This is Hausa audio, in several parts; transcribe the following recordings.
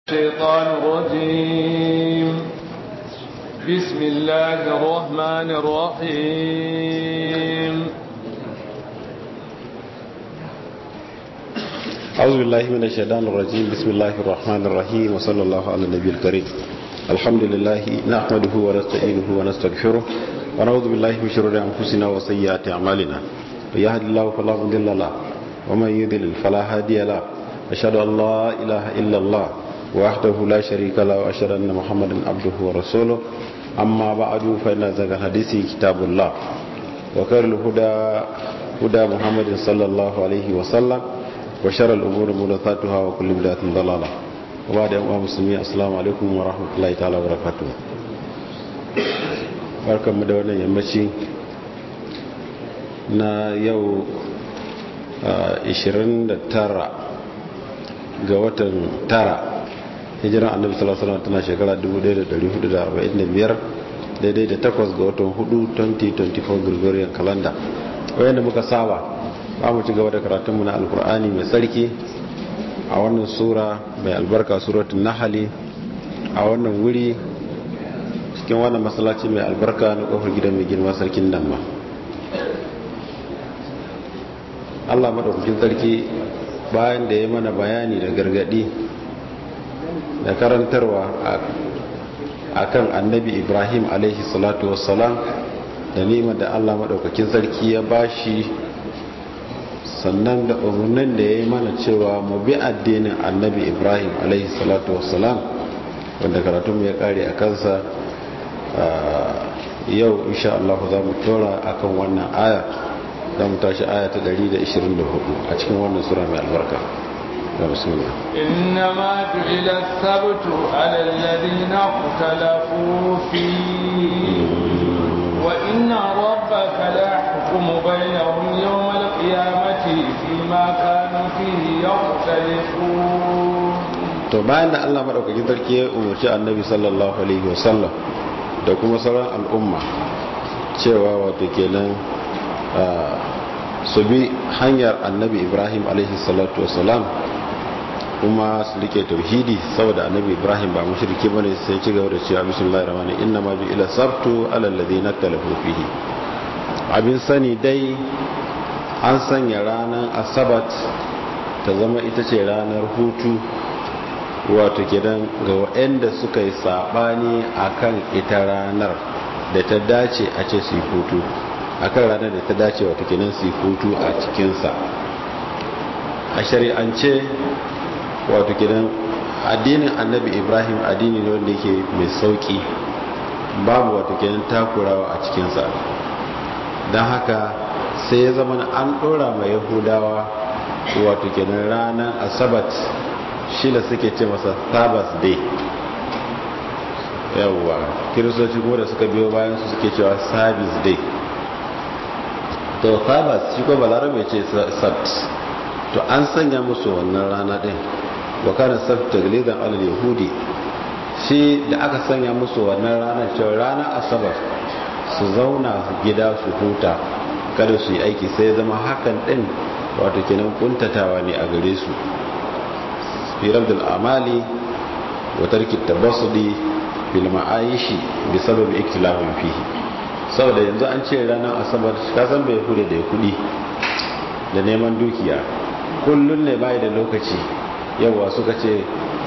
الشيطان الرجيم بسم الله الرحمن الرحيم أعوذ بالله من الشيطان الرجيم بسم الله الرحمن الرحيم وصلى الله على النبي الكريم الحمد لله نحمده ونستعينه ونستغفره ونعوذ بالله من شرور أنفسنا وسيئات أعمالنا من يهد الله فلا مضل له ومن يضلل فلا هادي له أشهد أن لا إله إلا الله وحده لا شريك له وأشهد أن محمدا عبده ورسوله أما بعد فإن ذاك الحديث كتاب الله وخير الهدى هدى محمد صلى الله عليه وسلم وشر الأمور محدثاتها وكل بدعة ضلالة وبعد أيها المسلمين السلام عليكم ورحمة الله تعالى وبركاته barkan mu da wannan yammaci na yau 29 ga watan tara hijiran annabi sallallahu alaihi wasallam tana shekara 1445 daidai da takwas ga watan 4 2024 Gregorian calendar wayanda muka saba ba mu ci gaba da karatunmu na alkur'ani mai tsarki a wannan sura mai albarka suratul nahali a wannan wuri cikin wannan masallaci mai albarka na kofar gidan mai girma sarkin nan ma Allah madaukakin sarki bayan da ya mana bayani da gargadi da karantarwa a kan annabi ibrahim alaihi salatu wassalam da nima da allah maɗaukakin sarki ya bashi sannan da umarnin da ya yi mana cewa mu bi addinin annabi ibrahim alaihi salatu wassalam wanda karatun ya kare a kansa yau insha Allah za mu tora akan wannan aya za mu tashi aya ta 124 a cikin wannan sura mai albarka إنما جعل السبت على الذين اختلفوا فيه وإن ربك ليحكم بينهم يوم القيامة فيما كانوا فيه يختلفون to bayan da Allah madaukakin sarki ya umarci annabi sallallahu alaihi wasallam da kuma sauran al'umma cewa wato kenan su bi hanyar annabi ibrahim alaihi salatu wasalam kuma su rike tauhidi saboda annabi ibrahim ba mushriki bane sai ci gaba da cewa bismillahir rahmanir inna ma ila sabtu ala alladhina talafu fihi abin sani dai an sanya ranar asabat ta zama ita ce ranar hutu wato gidan ga waɗanda suka yi saɓani akan ita ranar da ta dace a ce su yi hutu akan ranar da ta dace wato kenan su yi hutu a cikinsa a shari'ance wato gidan addinin annabi ibrahim addini ne wanda yake mai sauki babu wato kenan takurawa a cikinsa don haka sai ya zama an ɗora mai yahudawa wato kenan ranar asabat shi da suke ce masa sabbath day yawwa kiristoci kuma da suka biyo bayan su suke cewa service day to sabbath shi ko balarabe ce sabt to an sanya musu wannan rana din wa kana sabt taglidan alal yahudi shi da aka sanya musu wannan rana cewa rana asabar su zauna gida su huta kada su yi aiki sai zama hakan din wato kenan kuntatawa ne a gare su fi rabdul amali wa tarki tabassudi bil ma'aishi bi sababi iktilafin fihi saboda yanzu an ce ranar asabar ka san bai hude da kudi da neman dukiya kullun ne bai da lokaci yawa suka ce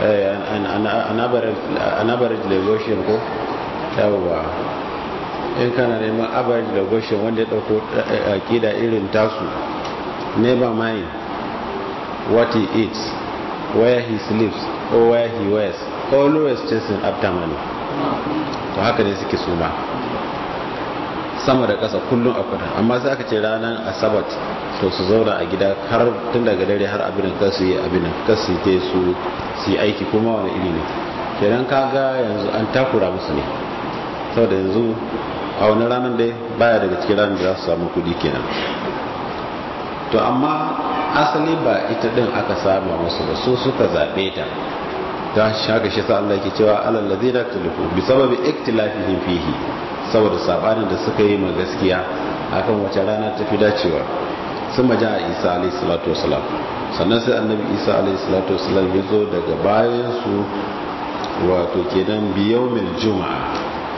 an average legoshin ko yawa in kana neman average legoshin wanda ya dauko akida irin tasu never mind what he eats where he sleeps or where he wears always chasing after money to haka ne suke suma sama da ƙasa kullum a kudan amma sai aka ce ranar asabat to su zauna a gida har tun daga dare har abin da su yi abin da su yi su su yi aiki kuma wani iri ne kenan kaga yanzu an takura musu ne saboda yanzu a wani ranar dai baya daga cikin ranar da za su samu kudi kenan to amma asali ba ita din aka sama musu ba su suka zaɓe ta ta shaka shi sa Allah ke cewa alal ladina tulufu bi sababi iktilafihim fihi saboda sabanin da suka yi ma gaskiya akan wace rana ta fi dacewa sun maja a isa alayhi salatu wasalam sannan sai annabi isa alaihi salatu wasallam ya zo daga bayan su wato kenan biyaumin juma'a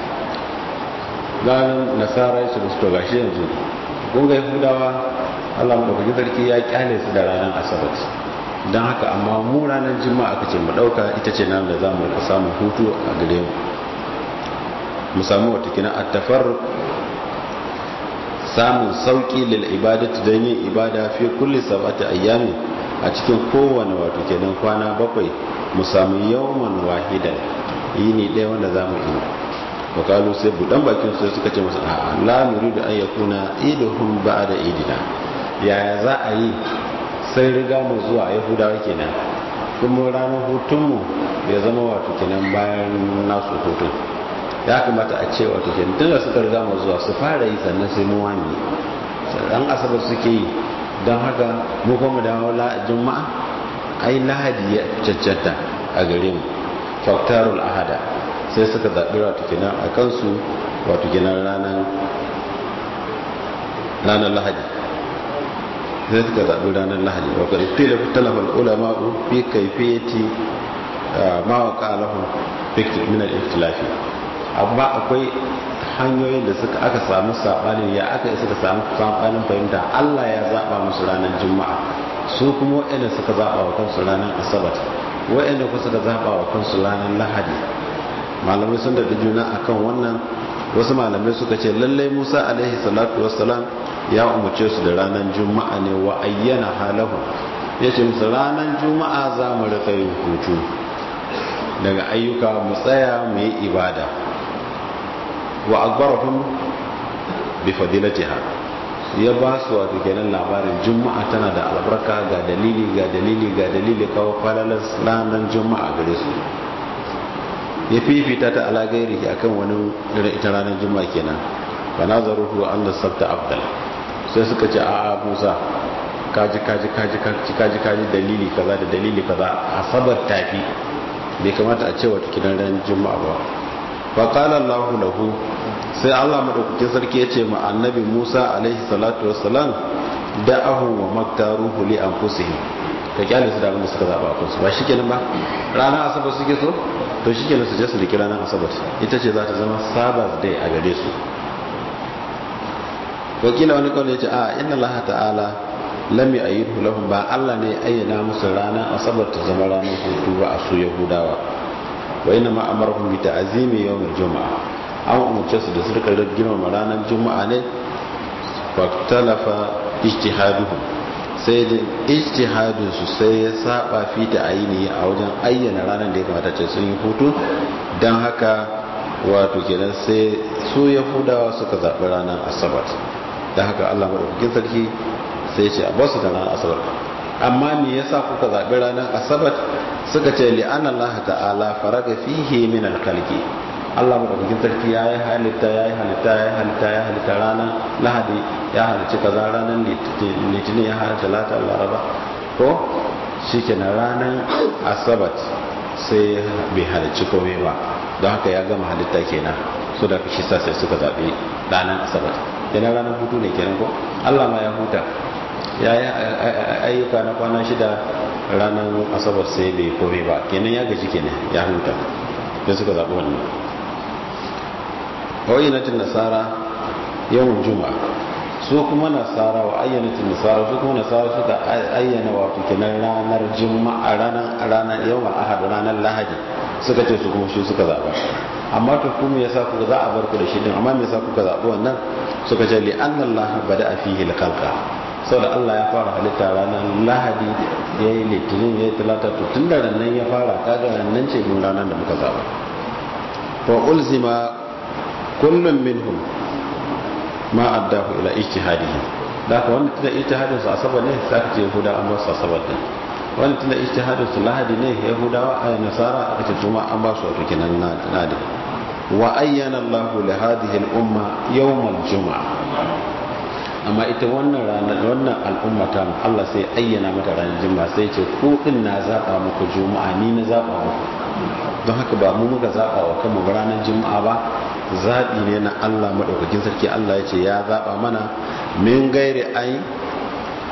ranar nasara ya ce musu to gashi yanzu kun ga yahudawa allah maɗaukaki sarki ya kyale su da ranar asabar don haka amma mu ranar juma'a aka ce mu ɗauka ita ce nan da za mu samun hutu a gare mu mu samu wata kina attafar samun sauƙi lil ibadatu don yin ibada fi kulli sabata ayyami a cikin kowane wato kenan kwana bakwai mu samu yawman wahidan yini ɗaya wanda za mu yi wakalu sai budan bakin sai suka ce masa a'a la nuridu an yakuna iduhum ba'da idina yaya za a yi sai riga mu zuwa yahudawa kenan kuma ranar hutunmu ya zama wato kenan bayan nasu hutun ya kamata a ce wato kenan tun da suka riga mu zuwa su fara yi sannan sai mu wani dan asabar suke yi don haka mu kuma dawo la juma'a ai lahadi ya caccanta a gare mu faktarul ahada sai suka zaɓi wato kenan a kansu wato kenan ranar ranar lahadi sai suka zaɓi ranar lahadi wa ƙarfi da talafar ulama fi kaifiyati ma wa ƙalahun fikir minar iftilafi amma akwai hanyoyin da suka aka samu saɓanin ya aka yi suka samu saɓanin fahimta allah ya zaɓa musu ranar juma'a su kuma waɗanda suka zaɓa wa kansu ranar asabar waɗanda kuma suka zaɓa wa kansu ranar lahadi malamai sun daɗa juna akan wannan wasu malamai suka ce lallai musa alaihi salatu wassalam ya umarce su da ranar juma'a ne wa ayyana halahu ya ce musu ranar juma'a za mu rika yin hutu daga ayyuka mu tsaya mu yi ibada wa akbarahum bi fadilatiha ya ba su wato kenan labarin juma'a tana da albarka ga dalili ga dalili ga dalili kawo falalar ranar juma'a gare su ya fifita ta ala gairi akan wani ita ranar juma'a kenan ba na zaruhu an da sabta abdal sai suka ce a'a musa kaji kaji kaji kaji kaji kaji dalili kaza da dalili kaza asabar tafi bai kamata a ce wata kidan ran juma'a ba fa qala allah lahu sai allah madaukakin sarki ya ce ma annabi musa alaihi salatu wassalam da'ahu wa maktaruhu li anfusihim ka kyale su da abin da suka zaba a kansu ba shikenan ba ranar asabar suke so to shikenan su je su riki ranar asabar ita ce za ta zama sabbath day a gare su wakila wani kawai ya ce a inna allaha ta'ala lam yu'ayyidu lahum ba Allah ne ayyana musu ranar asabar ta zama ranar hutu ba a su yahudawa wa inna ma amarhum bi ta'zimi yawmil juma'a an umarce su da su rika girmama ranar juma'a ne fa talafa ijtihaduhum sai da ijtihadin su sai ya saba fi ta ayini a wajen ayyana ranar da ya kamata ce sun yi hutu don haka wato kenan sai su yahudawa suka zaɓi ranar asabar don haka allah maɗaukakin sarki sai ce a basu da ranar asabar amma me yasa kuka zaɓi ranar asabar suka ce li'an allah ta'ala faraga fihi min alkalki allah maɗaukakin sarki ya yi halitta ya yi halitta ya yi halitta ya halitta ranar lahadi ya halicci kaza ranar litinin ya halitta lata laraba ko shi kenan ranar asabar sai bai halicci komai ba don haka ya gama halitta kenan so da shi sa sai suka zaɓi ranar asabar kenan ranar hutu ne kenan ko allah ma ya huta ya yi ayyuka na kwana shida ranar asabar sai bai komai ba kenan ya gaji kenan ya huta sai suka zaɓi wannan wa'inatin nasara yawan juma'a su kuma nasara wa ayyanatin nasara su kuma nasara suka ayyana wato kenan ranar juma'a ranar ranar yawan ahad ranar lahadi suka ce su kuma shi suka zaba amma to kuma yasa kuka za a bar ku da shi din amma me yasa kuka zabi wannan suka ce li anna allah bada fihi al-khalqa saboda Allah ya fara halitta ranar lahadi ya yi litinin ya yi talata to tun da nan ya fara kaga nan ce mun ranar da muka zaba wa ulzima kullum minhum ma addahu ila ijtihadihi da ka wanda tunda ijtihadin su asabar ne sai ka ce yahuda an ba su asabar din wanda tunda ijtihadin su lahadi ne yahudawa a nasara aka ce juma an ba su wato kenan nadi wa ayyana Allah li hadhihi al-umma yawm al-jum'a amma ita wannan ranar wannan al'umma ta Allah sai ayyana mata ranar juma'a sai ce ku din na zaba muku juma'a ni na zaba muku don haka ba mu muka zaba wa kanmu ranar juma'a ba zaɓi ne na Allah maɗaukakin sarki Allah ya ce ya zaɓa mana min gairi ai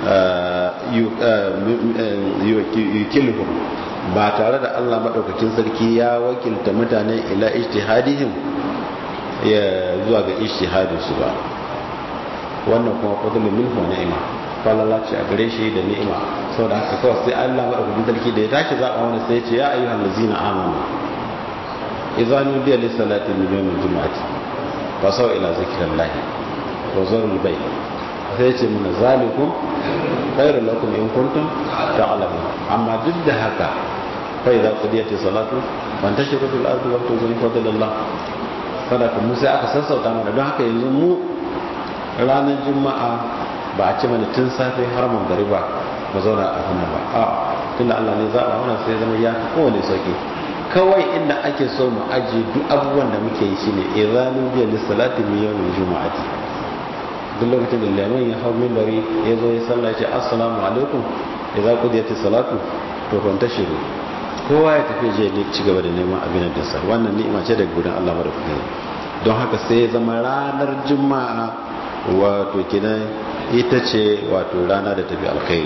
yukilhum ba tare da Allah madaukakin sarki ya wakilta mutane ila ijtihadihim ya zuwa ga ijtihadin su ba wannan kuma fadlun minhu wa ni'ma falala ce a gare shi da ni'ima saboda haka kawai sai Allah madaukakin sarki da ya tashi zaba wani sai ya ce ya ayyuhal ladzina amanu idza nudiya lis salati min yawmil jumu'ati fasaw ila zikrillahi wa zarul bay sai ya ce mun zalikum khairul lakum in kuntum ta'lamun amma duk da haka fa idza qudiyati salatu fantashiru fil ardi wa tuzu fadlallah kada mu sai aka sassauta mana don haka yanzu mu ranar juma'a ba a ci mana tun safe har magariba ba zauna a hannun ba a tunda Allah ne zaɓa wannan sai zama ya fi kowane sauki kawai inda ake so mu ajiye duk abubuwan da muke yi shine idanu biya lissalati min yawmin juma'ati duk lokacin da liman ya hau minbari ya zo ya sallah ce assalamu alaikum idza qudiyati salatu to kwanta shiru kowa ya tafi je ne ci gaba da neman abin da sa wannan ni'ima ce daga gurin Allah madaukakin don haka sai ya zama ranar juma'a wato kinan ita ce wato rana da tafi alkhairi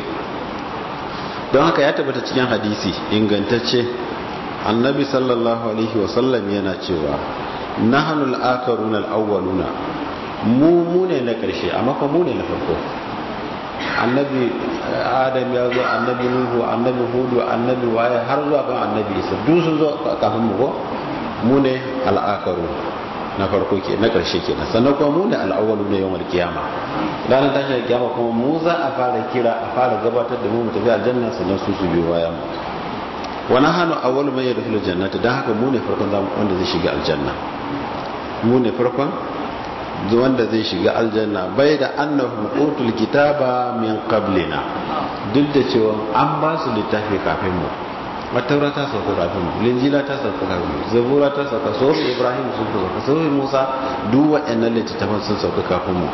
don haka ya tabbata cikin hadisi ingantacce annabi sallallahu alaihi wasallam yana cewa nahanul akaruna al-awwaluna mu mu ne na karshe amma fa mu ne na farko annabi adam ya zo annabi nuhu annabi hudu annabi waye har zuwa kan annabi isa duk sun zo kafin mu ko mu ne al-akaru na farko ke na karshe ke nan sannan kuma mu ne al'awwalu ne yawan kiyama ranar tashin kiyama kuma mu za a fara kira a fara gabatar da mu mu tafi aljanna sannan su su biyo bayan mu wani hannu awwalu mai yadda jannata don haka mu ne farkon wanda zai shiga aljanna mu ne farkon wanda zai shiga aljanna bai da annahum utul kitaba min qablina duk da cewa an ba su littafi kafin mu mataura ta sauka kafin mu linjila ta sauka kafin mu zabura ta sauka sofi ibrahim sun sauka sofi musa duk waɗannan littattafan sun sauka kafin mu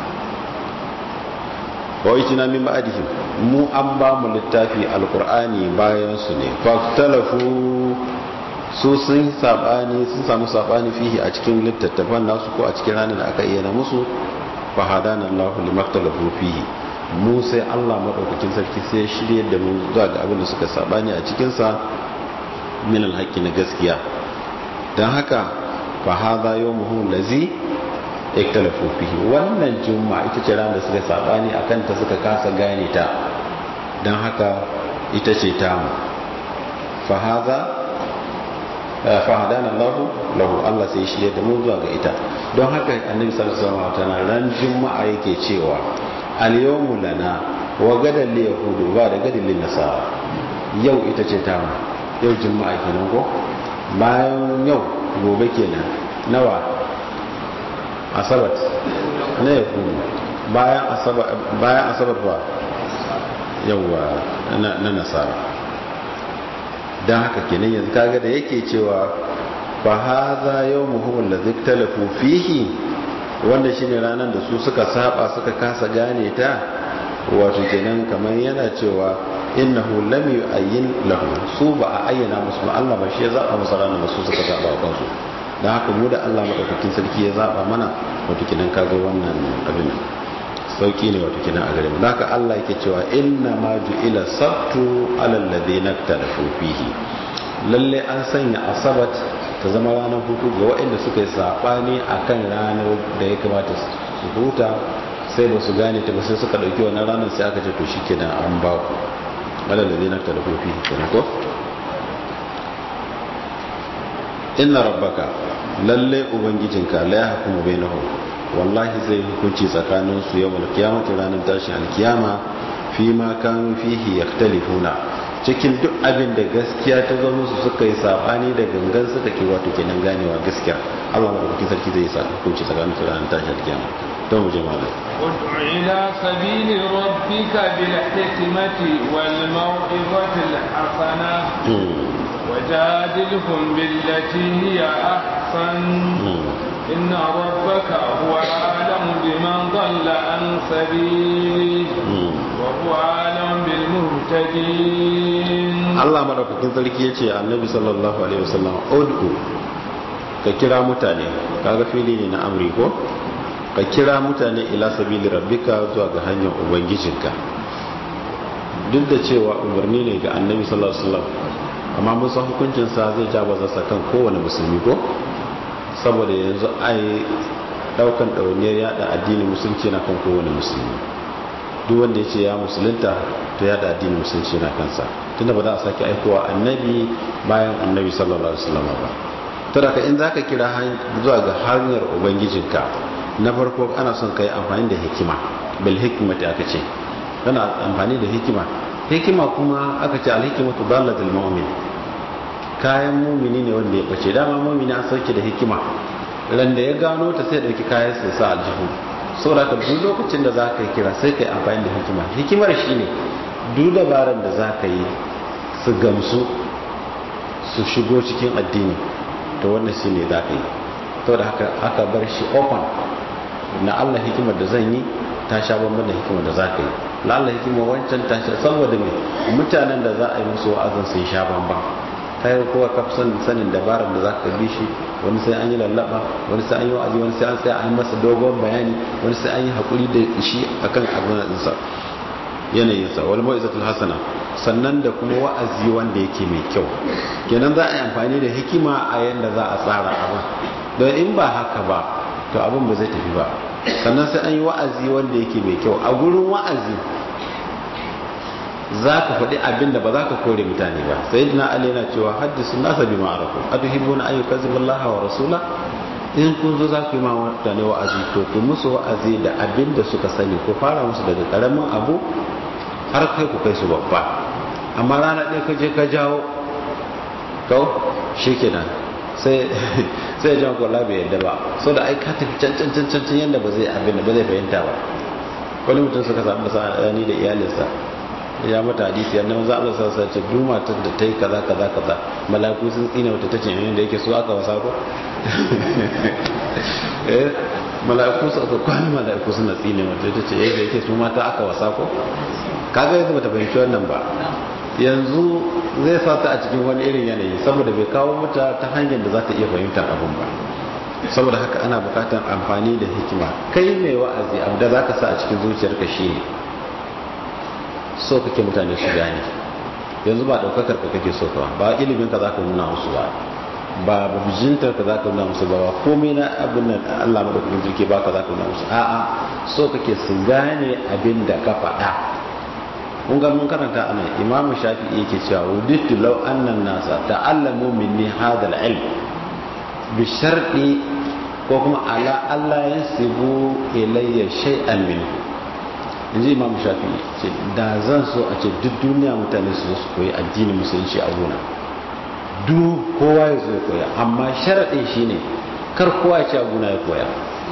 wa na min ba'dihim mu an ba mu littafi alqur'ani bayan su ne faktalafu su sun sabani sun samu sabani fihi a cikin littattafan nasu ko a cikin ranar da aka iya na musu fa hadana Allahu limaktalafu fihi mu sai Allah madaukakin sarki sai ya shirye da mu zuwa ga abin da suka sabani a cikin sa min alhaqi na gaskiya dan haka fa hadha yawmuhu allazi iktalafu fihi wannan juma'a ita ce ranar da suka sabani akan ta suka kasa gane ta dan haka ita ce tamu fa hadha fahadana Allah lahu Allah sai shi da mu zuwa ga ita don haka annabi sallallahu alaihi wasallam ran juma'a yake cewa al yawmu lana wa gadan li yahudu ba da gadan li nasara yau ita ce ta yau juma'a kenan ko bayan yau gobe kenan nawa asabat na yahudu bayan asabat bayan asabat ba yawa na nasara don haka kenan yanzu kaga da yake cewa fa hadha yawmuhum alladhi ikhtalafu fihi wanda shine ranar da su suka saba suka kasa gane ta wato kenan kamar yana cewa innahu lam yu'ayyin lahu su ba a ayyana musu ba Allah ba shi ya zaba musu ranar da su suka zaba kansu don haka mu da Allah madaukakin sarki ya zaba mana wato kenan kaga wannan abin sauki ne wato kenan a gare mu haka Allah yake cewa inna ma ju'ila sabtu alal ladina talafu fihi lalle an sanya asabat ta zama ranar hutu ga waɗanda suka yi sabani akan ranar da ya kamata su huta sai ba su gane ta ba sai suka dauki wannan ranar sai aka ce to shikenan an ba ku alal ladina talafu fihi kenan ko inna rabbaka lalle ubangijinka la yahkumu bainahum wallahi zai hukunci tsakanin su yau alkiyamata ranar tashin alkiyama fi ma kan fihi yaktalifuna cikin duk abin da gaskiya ta zo musu suka yi sabani da gangan suka ke wato kenan ganewa gaskiya Allah madaukakin sarki zai sa hukunci tsakanin su ranar tashin alkiyama to mu je malam ud'u ila sabili rabbika bil hikmati wal maw'izati al hasana wajadilhum billati hiya ahsan إن ربك هو أعلم بمن ضل عن سبيله وهو أعلم بالمهتدين الله مدوكاkin sarki yace annabi sallallahu alaihi wasallam ud'u ka kira mutane kaga fili ne na amri ko ka kira mutane ila sabili rabbika zuwa ga hanyar ubangijinka duk da cewa umarni ne ga annabi sallallahu alaihi wasallam amma mun san hukuncin sa zai ja bazarsa kan kowane musulmi ko saboda yanzu ai daukan ɗauniyar yada addinin musulunci na kan kowane musulmi duk wanda ya ce ya musulunta to yada addinin musulunci na kansa tunda ba za a sake aikowa annabi bayan annabi sallallahu alaihi wasallam ba to da in zaka kira zuwa ga hanyar ubangijinka na farko ana son kai amfani da hikima bil hikmati aka ce kana amfani da hikima hikima kuma aka ce al hikmatu dallatul mu'min kayan mumini ne wanda ya bace dama mumini an sauke da hikima ran da ya gano ta sai dauki kayan sai sa aljihu saboda ka duk lokacin da za ka yi kira sai ka yi amfani da hikima hikimar shi ne duk dabaran da za ka yi su gamsu su shigo cikin addini to wannan shi ne za ka yi to da haka aka bar shi open na allah hikimar da zan yi ta sha bambam da hikimar da za ka yi na allah hikimar wancan ta sha saboda mai mutanen da za a yi musu wa'azin sun sha bambam ta yi kowa kafsan sanin dabarar da za ka bi shi wani sai an yi lallaba wani sai an yi wa'azi wani sai an sai an masa dogon bayani wani sai an yi haƙuri da shi akan abin ɗinsa yanayinsa wani ma'izatul hasana sannan da kuma wa'azi wanda yake mai kyau kenan za a yi amfani da hikima a yadda za a tsara abin don in ba haka ba to abin ba zai tafi ba sannan sai an yi wa'azi wanda yake mai kyau a gurin wa'azi za ka faɗi abin da ba za ka kore mutane ba sai na ali yana cewa haddisu nasa bi ma'arafu a tuhibbu na ayyukan zibillaha wa rasula in kun zo za ku yi ma mutane wa'azi to ku musu wa'azi da abin da suka sani ku fara musu daga karamin abu har kai ku kai su babba amma rana ɗaya ka je ka jawo kau shi kenan sai sai jan kwallo bai yadda ba so da ai ka tafi can can can can yadda ba zai abin da ba zai fahimta ba wani mutum suka samu da ni da iyalinsa ya mata hadisi yadda maza Allah sa sace duk matar da ta yi kaza kaza kaza malaku sun tsine wata ta ce yayin da yake so aka wasa ko eh malaku su aka kwani malaku suna tsine wata ta ce yayin da yake su mata aka wasa ko kaga yanzu bata fahimci wannan ba yanzu zai sa ta a cikin wani irin yanayi saboda bai kawo mata ta hanyar da za ta iya fahimtar abin ba saboda haka ana bukatar amfani da hikima kai mai wa'azi abu da zaka sa a cikin zuciyarka shine so kake mutane su gane yanzu ba daukakar ka kake so ka ba ilimin ka zaka nuna musu ba ba bijintar ka zaka nuna musu ba ba komai na abin nan Allah madaukakin jirki ba ka zaka nuna musu a'a so kake su gane abin da ka faɗa kun ga mun karanta anan Imam Shafi'i yake cewa wudittu law annan nasa ta'allamu minni hadha al-ilm bi sharɗi ko kuma ala Allah yasibu ilayya shay'an minhu yanzu imam shafi ce da zan so a ce duk duniya mutane su zo su koyi addinin musulunci a gona duk kowa ya zo ya koya amma sharaɗin shi ne kar kowa ya ce a gona ya koya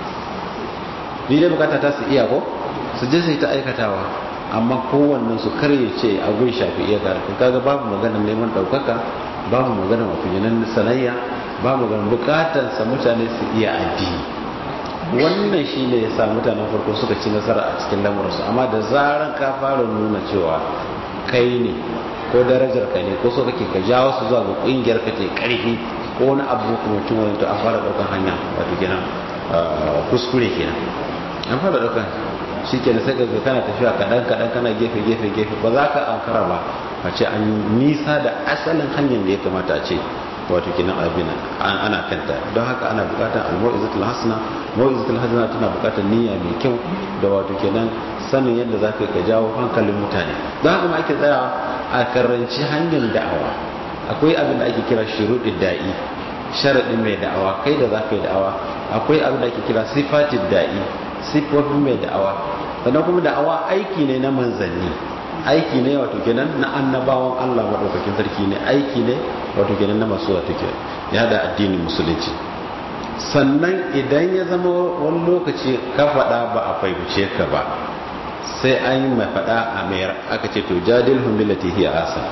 ni dai bukata ta su iya ko su je su yi ta aikatawa amma kowannen su kar ya ce a gun shafi iya karatu kaga babu magana neman ɗaukaka babu magana mafiyanan sanayya babu magana bukatarsa mutane su iya addini wannan shi ne ya sa mutanen farko suka ci nasara a cikin lamurarsu amma da zarar ka fara nuna cewa kai ne ko darajar ka ne ko so kake ka jawo su zuwa ga kungiyar ka ce karfi ko wani abu kuma tun wani to an fara daukan hanya wato kenan kuskure kenan an fara daukan shi kenan sai ka kana tafiya kadan kadan kana gefe gefe gefe ba za ka ankara ba a ce an nisa da asalin hanyar da ya kamata a ce wato kenan abin ana kanta don haka ana bukatar al-mu'izatul hasana mu'izatul hasana tana bukatar niyya mai kyau da wato kenan sanin yadda za ka ka jawo hankalin mutane don haka ma ake tsayawa a karanci hanyar da'awa akwai abin da ake kira shuruɗin da'i sharaɗin mai da'awa kai da za ka yi da'awa akwai abin da ake kira sifatin da'i sifofin mai da'awa sannan kuma da'awa aiki ne na manzanni aiki ne wato kenan na annabawan Allah madaukakin sarki ne aiki ne wato kenan na masu wato kenan ya da addinin musulunci sannan idan ya zama wani lokaci ka faɗa ba a fahimce ka ba sai an yi mai faɗa a mayar aka ce to jadil humilati hiya asa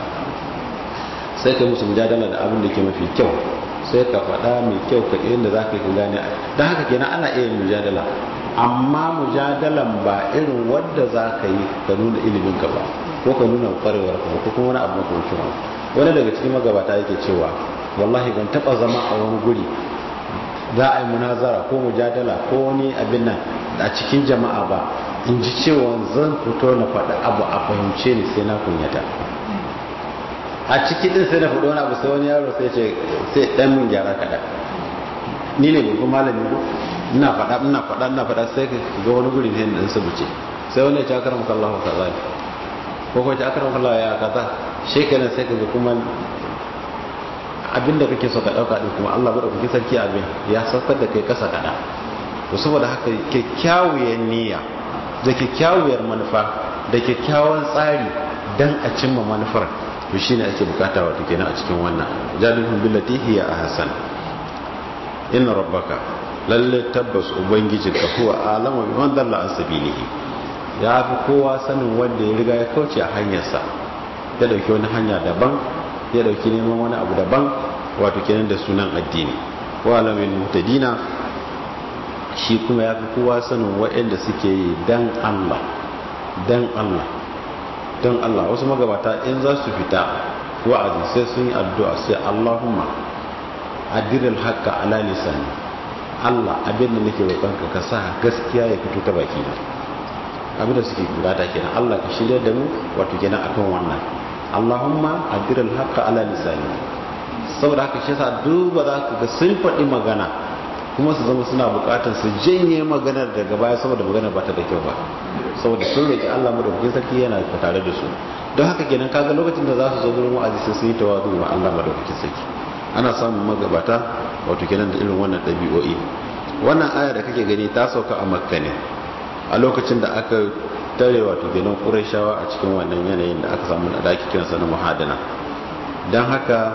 sai ka musu mujadala da abin da ke mafi kyau sai ka faɗa mai kyau ka inda za ka yi gane don haka kenan ana iya mujadala amma mujadalan ba irin wadda za ka yi ka nuna ilimin ka ba ko ka nuna kwarewar ka ko kuma wani abu makamancin wani wani daga cikin magabata yake cewa wallahi ban taba zama a wani guri za a yi munazara ko mujadala ko wani abin nan a cikin jama'a ba in ji cewa zan fito na faɗi abu a fahimce ni sai na kunyata a ciki din sai na faɗi wani abu sai wani yaro sai ce sai ɗan mun gyara kaɗan ni ne babban malami ko ina faɗa ina faɗa ina faɗa sai ka ga wani guri ne da su buce sai wani ya ci akaram kallahu kaza ne ko ko ci akaram kallahu ya kaza shekaran sai ka ga kuma abinda kake so ka dauka din kuma Allah bada kuke sarki abin ya saukar da kai kasa kada to saboda haka kyakkyawar niyya da kyakkyawar manufa da kyakkyawan tsari dan a cimma manufar to shine ake bukata wato kenan a cikin wannan jalihun billati hiya ahsan inna rabbaka lalle tabbas ubangijinka huwa alama bi man dalla an sabilihi ya fi kowa sanin wanda ya riga ya kauce a hanyarsa ya dauki wani hanya daban ya dauki neman wani abu daban wato kenan da sunan addini wa alamin mutadina shi kuma ya fi kowa sanin waɗanda suke yi dan Allah dan Allah dan Allah wasu magabata in za su fita wa'azi sai sun yi addu'a sai Allahumma adiril haqqa ala lisani Allah abin da nake roƙonka ka sa gaskiya ya fito ta baki na abin da suke bukata kenan Allah ka shirya da mu wato kenan akan wannan Allahumma adiril haqqa ala lisani saboda haka shi yasa duba za ka ga sun faɗi magana kuma su zama suna bukatar su janye maganar daga baya saboda maganar ba ta da kyau ba saboda sun roki Allah madaukakin sarki yana tare da su don haka kenan kaga lokacin da za su zo gurin wa'azi sai sun yi tawazu wa Allah madaukakin sarki ana samun magabata wato kenan da irin wannan ɗabi'o'i wannan aya da kake gani ta sauka a makka ne a lokacin da aka tare wato kenan qurayshawa a cikin wannan yanayin da aka samu da ake kiransa na muhadana don haka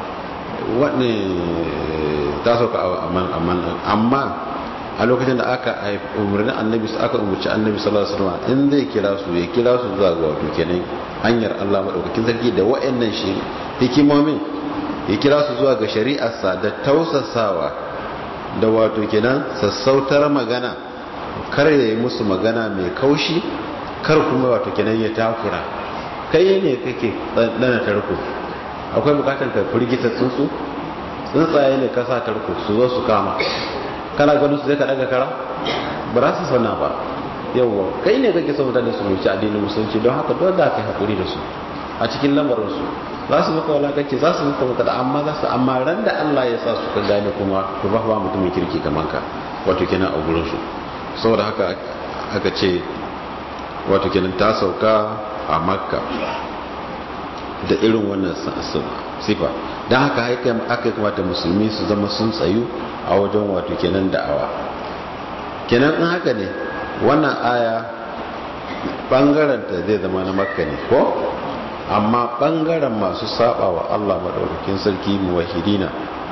ta sauka a amma a lokacin da aka umarni annabi aka umarci annabi sallallahu alaihi wasallam in zai kira su ya kira su zuwa ga wato kenan hanyar Allah madaukakin sarki da wayannan shi hikimomin ya kira su zuwa ga shari'arsa da tausasawa da wato kenan sassautar magana kar ya yi musu magana mai kaushi kar kuma wato kenan ya takura kai ne kake dana tarko akwai bukatar ka firgita tsuntsu tsuntsaye ne kasa tarko su zo su kama kana ganin su zai ka daga kara ba za su sana ba yawwa kai ne kake son mutane su wuce addinin musulunci don haka dole da ka haƙuri da su a cikin lamarin su za su maka walakanci za su maka maka amma za su amma ran da Allah ya sa su ka gane kuma to ba ba mutumin kirki kamar ka wato kenan a gurin su saboda haka aka ce wato kenan ta sauka a makka da irin wannan sifa don haka aka kamata musulmi su zama sun tsayu a wajen wato kenan da'awa kenan in haka ne wannan aya bangaranta zai zama na makka ne ko amma bangaren masu saba wa allah maɗaukakin sarki muwahidina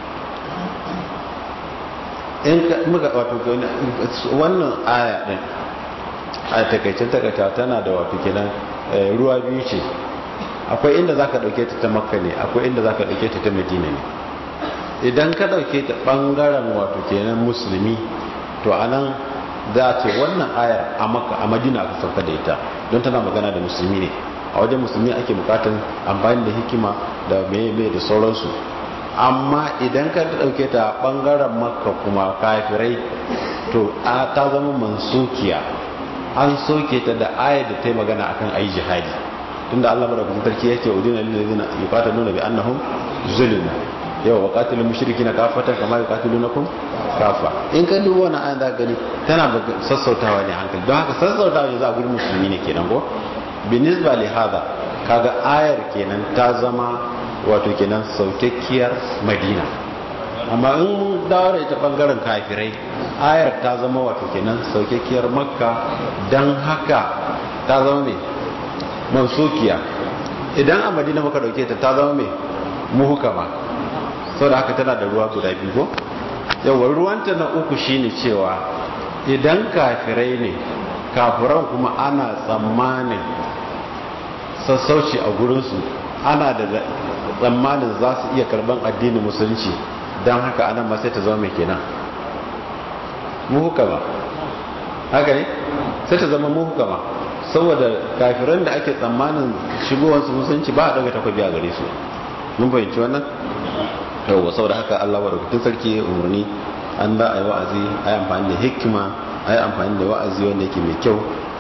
in ka muka wato wannan aya din a takaicin takaita tana da wato kenan ruwa biyu ce akwai inda za ka ɗauke ta ta makka ne akwai inda za ka ɗauke ta ta madina ne idan ka ɗauke ta ɓangaren wato kenan musulmi to a nan za ce wannan ayar a makka a madina aka sauka da ita don tana magana da musulmi ne a wajen musulmi ake bukatan amfani da hikima da meye da sauransu amma idan ka ɗauke ta ɓangaren makka kuma kafirai to ta zama mansukiya an soke ta da ayar da ta yi magana akan ayi jihadi tunda Allah madaukakin sarki yake udina lil ladina yuqatiluna bi annahum zulm yau wa qatilul mushrikina kafatan kama yuqatilunakum kafa in ka duba wannan ayan zaka gani tana sassautawa ne hankali don haka sassautawa ne za a gurin musulmi ne kenan ko binisba li hada kaga ayar kenan ta zama wato kenan saukakkiyar madina amma in mun dawo da ita bangaren kafirai ayar ta zama wato kenan saukakkiyar makka dan haka ta zama mai mansukiya idan a madina muka dauke ta ta zama mai muhukama sau da haka tana da ruwa guda biyu ko yawon ruwanta na uku shine cewa idan kafirai ne kafiran kuma ana tsammanin sassauci a gurinsu ana da tsammanin za su iya karban addinin musulunci don haka anan ma sai ta zama mai kenan muhukama haka ne sai ta zama muhukama saboda kafiran da ake tsammanin shigowarsu musulunci ba a ɗaga takwabi a gare su mun fahimci wannan yawwa saboda haka allah wa rubutun sarki ya umarni an da a yi wa'azi a yi amfani da hikima a yi amfani da wa'azi wanda yake mai kyau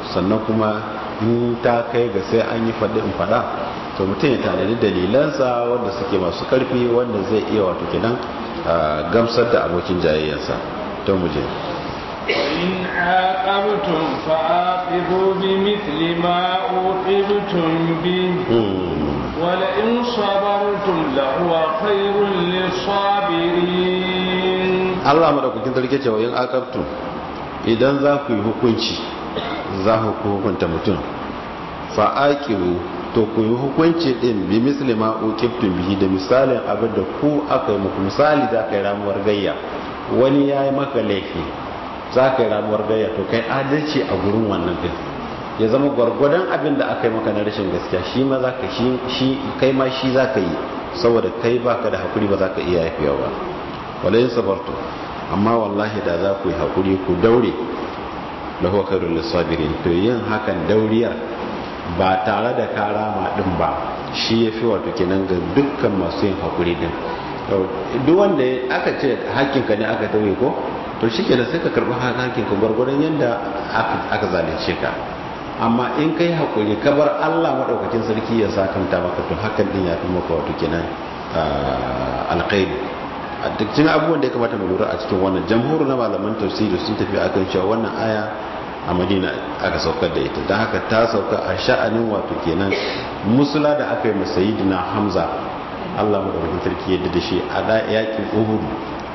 sannan kuma in ta kai ga sai an yi faɗi in faɗa to mutum ya tanadi dalilansa wanda suke masu ƙarfi wanda zai iya wato kenan gamsar da abokin jayayyarsa to mu je وإن عاقبتم فعاقبوا بمثل ما عوقبتم به ولئن صبرتم لهو خير للصابرين Allah madaukakin sarki cewa yin aqabtu idan za ku yi hukunci za ku hukunta mutum fa aqibu to ku yi hukunci din bi misli ma uqibtum bihi da misalin abin da ku aka yi muku misali za ka yi ramuwar gayya wani ya yi maka laifi za ka yi ramuwar gayya to kai adalci a gurin wannan din ya zama gwargwadon abin da aka yi maka na rashin gaskiya shi ma za ka shi kai ma shi za ka yi saboda kai baka da hakuri ba za ka iya yafiya ba walayin sabartu amma wallahi da za ku yi hakuri ku daure lahu khairul lisabirin to yin hakan dauriyar ba tare da karama din ba shi yafi wato kenan ga dukkan masu yin hakuri din duk wanda aka ce hakkinka ne aka tauye ko to shi kenan sai ka karɓi hakkinka gwargwadon yadda aka zalunce ka amma in kai hakuri ka bar Allah maɗaukakin sarki ya sakanta maka to hakan din ya fi maka wato kenan alkhairi a duk cikin abubuwan da ya kamata mu lura a cikin wannan jamhur na malaman tafsiri sun tafi akan cewa wannan aya a madina aka saukar da ita don haka ta sauka a sha'anin wato kenan musula da aka yi masayidina hamza Allah madaukakin sarki yadda da shi a da yakin Uhud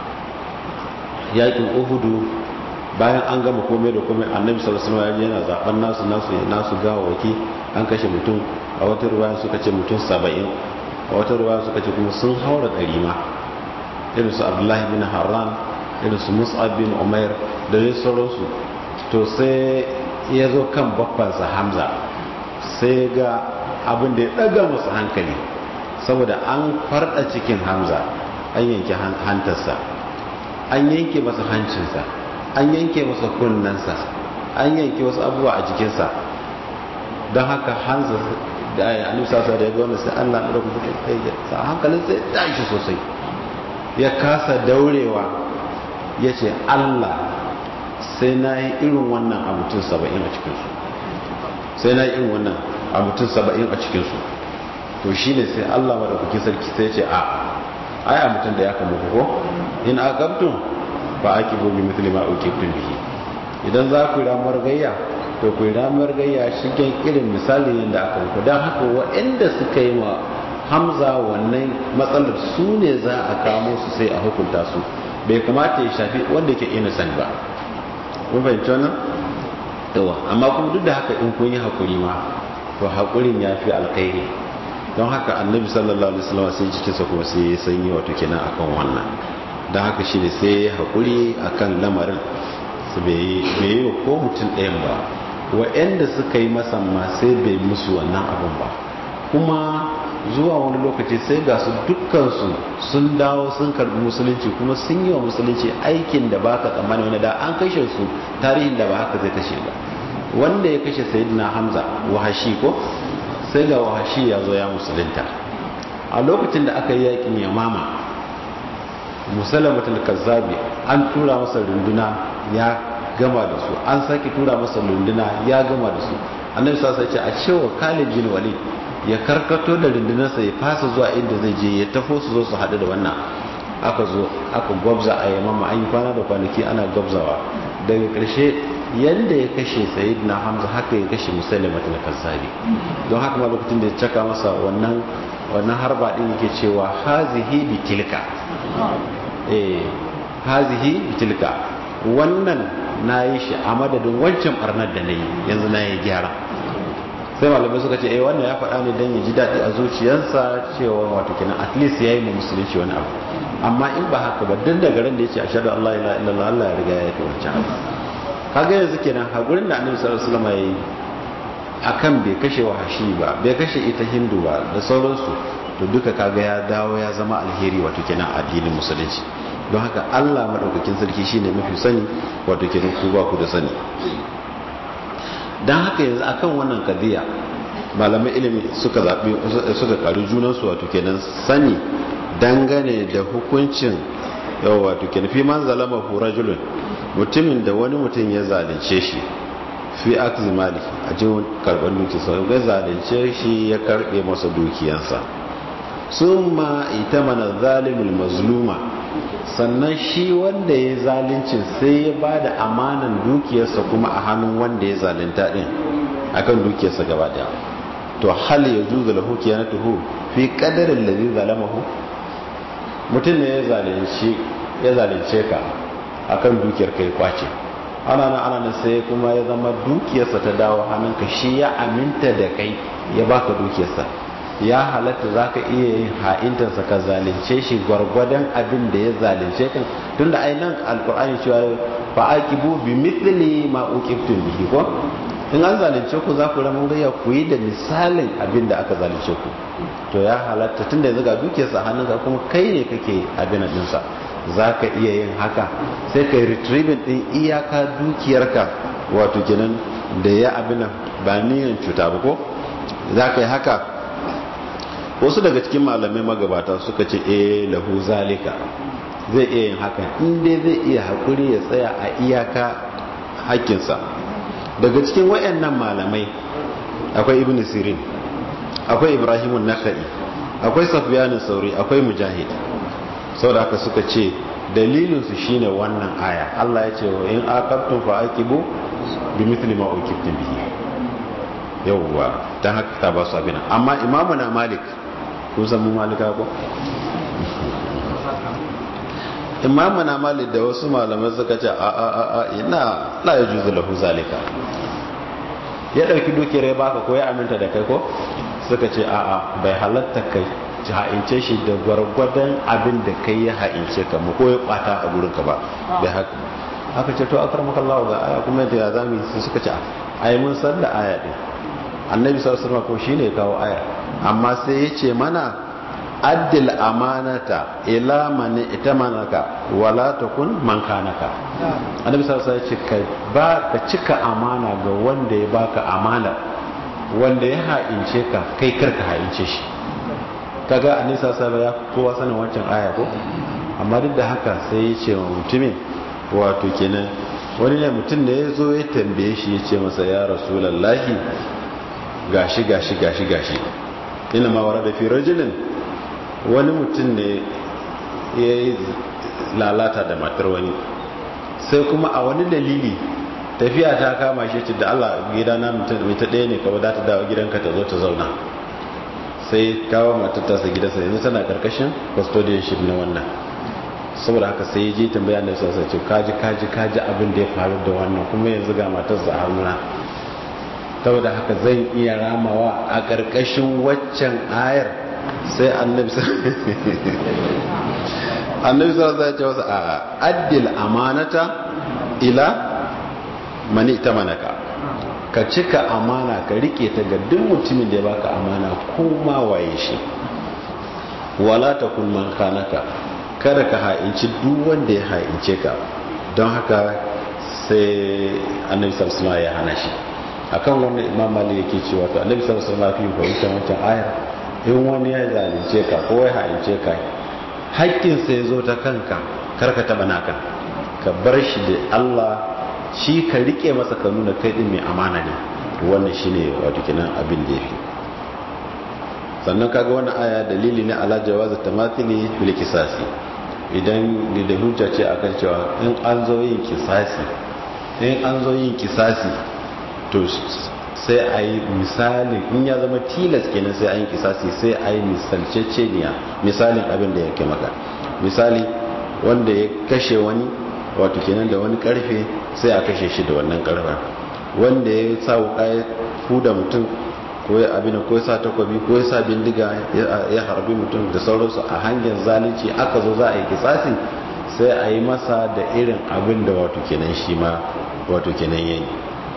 yakin Uhud bayan an gama komai da komai Annabi sallallahu alaihi wasallam yana zaben nasu nasu nasu gawawaki an kashe mutum a wata ruwaya suka ce mutum 70 a wata ruwaya suka ce kuma sun haura ɗari ma irin su Abdullahi bin Harran irin su Mus'ab bin Umair da dai sauransu to sai ya zo kan babbansa Hamza sai ga abin da ya daga musu hankali saboda an farda cikin hamza an yanke hantarsa an yanke masa hancinsa an yanke masa kunnensa an yanke wasu abubuwa a jikinsa don haka hanza da ya anusa sa da ya gwana sai allah na rabu da sa hankalin sai tashi sosai ya kasa daurewa ya ce allah sai na yi irin wannan a mutum saba'in a cikinsu sai na yi irin wannan a mutum saba'in a cikinsu to shi ne sai Allah maɗaukakin sarki sai ce a aya mutum da ya kama ko in aqabtum fa aqibu bi mithli ma uqibtum bihi idan za ku ramar gayya to ku ramar gayya shigen irin misali yadda aka muku dan haka waɗanda suka yi ma Hamza wannan matsalar su ne za a kamo su sai a hukunta su bai kamata ya shafi wanda ke innocent ba kun fahimci wannan yawa amma kuma duk da haka in kun yi hakuri ma to hakurin ya fi alkhairi don haka annabi sallallahu alaihi wasallam sai jikinsa kuma sai ya sanyi wato kenan akan wannan don haka shi ne sai ya haƙuri akan lamarin su bai yi ko mutum ɗayan ba wa'anda suka yi masa ma sai bai musu wannan abin ba kuma zuwa wani lokaci sai ga su dukkansu sun dawo sun karbi musulunci kuma sun yi wa musulunci aikin da baka tsammani wani da an kashe su tarihin da ba haka zai kashe ba wanda ya kashe sayyidina hamza wahashi ko sai ga wahashi ya zo ya musulunta a lokacin da aka yi yakin yamama musalamatul kazzabi an tura masa runduna ya gama da su an sake tura masa runduna ya gama da su annabi sa sai ce a cewa Khalid bin Walid ya karkato da rundunarsa ya fasa zuwa inda zai je ya tafo su zo su haɗu da wannan aka zo aka gwabza a yamama an yi kwana da kwanaki ana gwabzawa daga ƙarshe yadda ya kashe sayyidina hamza haka ya kashe musalamatul kazzabi don haka ma lokacin da ya caka masa wannan wannan harba din yake cewa hazihi bitilka eh hazihi bitilka wannan nayi shi a madadin wancan barnar da nayi yanzu nayi gyara sai malamai suka ce eh wannan ya faɗa ne dan ya ji daɗi a zuciyarsa cewa wato kenan at least yayi mu musulunci wani abu amma in ba haka ba dan daga ran da yace ashhadu an la ilaha illallah Allah ya riga ya yi wancan abu kaga yanzu kenan hakurin da annabi sallallahu alaihi wasallam yayi akan bai kashe wahashi ba bai kashe ita hindu ba da sauransu to duka kaga ya dawo ya zama alheri wato kenan addinin musulunci don haka Allah madaukakin sarki shine mafi sani wato kenan ku ba ku da sani dan haka yanzu akan wannan kadiya malamai ilimi suka zabi suka karu junan su wato kenan sani dangane da hukuncin yawa wato kenan fi man zalama hu rajulun mutumin da wani mutum ya zalunce shi fi akzi mali a jin karɓar dukiyarsa ga zalunce shi ya karɓe masa dukiyansa sun ma ita mana zalimul mazluma sannan shi wanda ya zaluncin sai ya ba da amanan dukiyarsa kuma a hannun wanda ya zalunta din akan dukiyarsa gaba daya to hal ya juzu lahu kiyanatuhu fi qadarin ladhi zalamahu mutum ne ya zalunci ya zalunce ka akan dukiyar kai kwace ana nan ana nan sai kuma ya zama dukiyarsa ta dawo hannunka shi ya aminta da kai ya baka dukiyarsa ya halatta za ka iya yin ha'intarsa ka zalunce shi gwargwadon abin da ya zalunce kan tun da ainihin alkur'ani cewa fa aqibu bi mithli ma uqibtum bihi ko in an zalunce ku za ku ramin gayya ku yi da misalin abin da aka zalunce ku to ya halatta tun da yanzu ga dukiyarsa hannunka kuma kai ne kake abin dinsa za ka iya yin haka sai ka yi retrieving din iyaka dukiyarka wato kenan da ya abin ba niyan cuta ba ko za ka yi haka wasu daga cikin malamai magabata suka ce eh lahu zalika zai iya yin haka inda zai iya haƙuri ya tsaya a iyaka haƙƙinsa daga cikin wayannan malamai akwai ibn sirin akwai ibrahimun nakhai akwai safyanin sauri akwai mujahid saboda haka suka ce dalilinsu shine wannan aya Allah ya ce wa in aqabtum fa aqibu bi mithli ma uqibtum bihi yawwa dan haka ta ba su abin amma imamu na malik kun san mu malika ko imamu na malik da wasu malamai suka ce a a a a ina la yajuzu lahu zalika ya dauki dukiyar ya baka ko ya aminta da kai ko suka ce a a bai halatta kai ha'ince shi da gwargwadon abin da kai ya ha'ince ka mu ko ya bata a gurin ka ba bai haka haka ce to akramaka Allah ga aya kuma yadda ya zami su suka ce ai mun san da aya din annabi sallallahu alaihi wasallam ko shine ya kawo aya amma sai ya ce mana addil amanata ila man itamanaka wala takun man kanaka annabi sallallahu alaihi wasallam ya ce ka ba ka cika amana ga wanda ya baka amana wanda ya ha'ince ka kai karka ha'ince shi kaga annabi sallallahu alaihi wasallam ya kowa sanin wancan aya ko amma duk da haka sai ya ce wa mutumin wato kenan wani ne mutum ne ya zo ya tambaye shi ya ce masa ya rasulallahi gashi gashi gashi gashi ina ma wara da fi rajulin wani mutum ne ya yi lalata da matar wani sai kuma a wani dalili tafiya ta kama shi ce da Allah gida na mutum mai ta ɗaya ne kawai za ta dawo gidanka ta zo ta zauna sai kawo matar tasa gidansa yanzu tana karkashin custodianship na wannan saboda haka sai ya je tambaya da sassa ce kaji kaji kaji abin da ya faru da wannan kuma yanzu ga matarsa a hannuna saboda haka zan iya ramawa a ƙarƙashin waccan ayar sai annabi annabi sallallahu alaihi wasallam a addil amanata ila mani ita manaka ka cika amana ka rike ta ga duk mutumin da ya baka amana ko ma waye shi wala takun man kanaka kada ka ha'inci duk wanda ya ha'ince ka don haka sai annabi sallallahu alaihi wasallam ya hana shi akan wannan imam mali yake cewa to annabi sallallahu alaihi wasallam fi fahimtar wancan ayar in wani ya zalunce ka ko ya ha'ince ka haƙƙin sa yazo ta kanka kar ka taba naka ka bar shi da Allah shi ka rike masa ka nuna kai din mai amana ne wannan shine wato kenan abin da yake sannan kaga wannan aya dalili ne ala jawaz tamathili bil kisasi idan da hujja ce akan cewa in an zo yin kisasi in an zo yin kisasi to sai a yi misali in ya zama tilas kenan sai a yi kisasi sai a yi misalceceniya misalin abin da yake maka misali wanda ya kashe wani wato kenan da wani karfe sai a kashe shi da wannan karfen wanda ya sa wuka ya huda mutum ko ya abin ko ya sa takwabi ko ya sa bindiga ya harbi mutum da sauransu a hanyar zalunci aka zo za a yi kisasi sai a yi masa da irin abin da wato kenan shi ma wato kenan yayi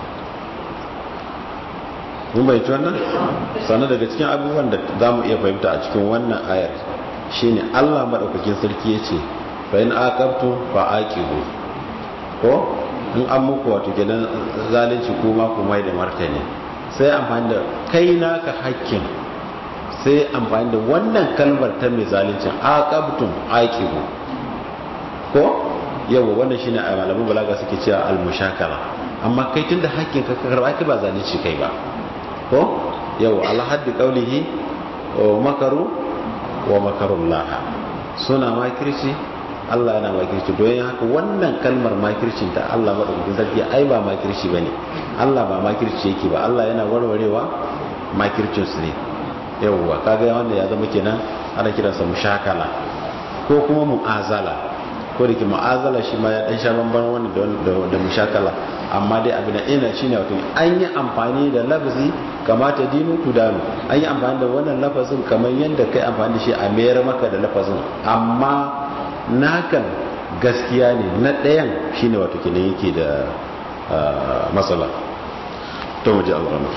mun bai wannan sannan daga cikin abubuwan da za mu iya fahimta a cikin wannan ayar shine Allah madaukakin sarki ya ce fa in aqabtu fa aqibu ko in an muku wato gidan zalunci kuma ku mai da martani sai amfani da kai naka hakkin sai amfani da wannan kalmar ta mai zaluncin aqabtum aqibu ko yawa wannan shine a malaman balaga suke cewa al-mushakala amma kai tunda hakkin ka karba ki ba zalunci kai ba ko yau alhaddi qaulihi wa makaru wa makarullah suna makirci Allah yana makirci don haka wannan kalmar makircin ta Allah madaukakin sarki ai ba makirci bane Allah ba makirci yake ba Allah yana warwarewa makircin su ne yawwa kaga wanda ya zama kenan ana kiransa mushakala ko kuma mu'azala ko da ke mu'azala shi ma ya dan sha bamban wannan da mushakala amma dai abin da ina shine wato an yi amfani da lafzi kamata dinu tudanu an yi amfani da wannan lafazin kamar yadda kai amfani da shi a mayar maka da lafazin amma nakan gaskiya ne na ɗayan shine wato kenan yake da matsala to mu ji al'amur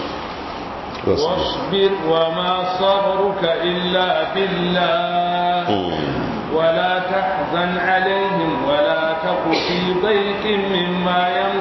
واصبر وما صبرك إلا بالله ولا تحزن عليهم ولا تك في ضيق مما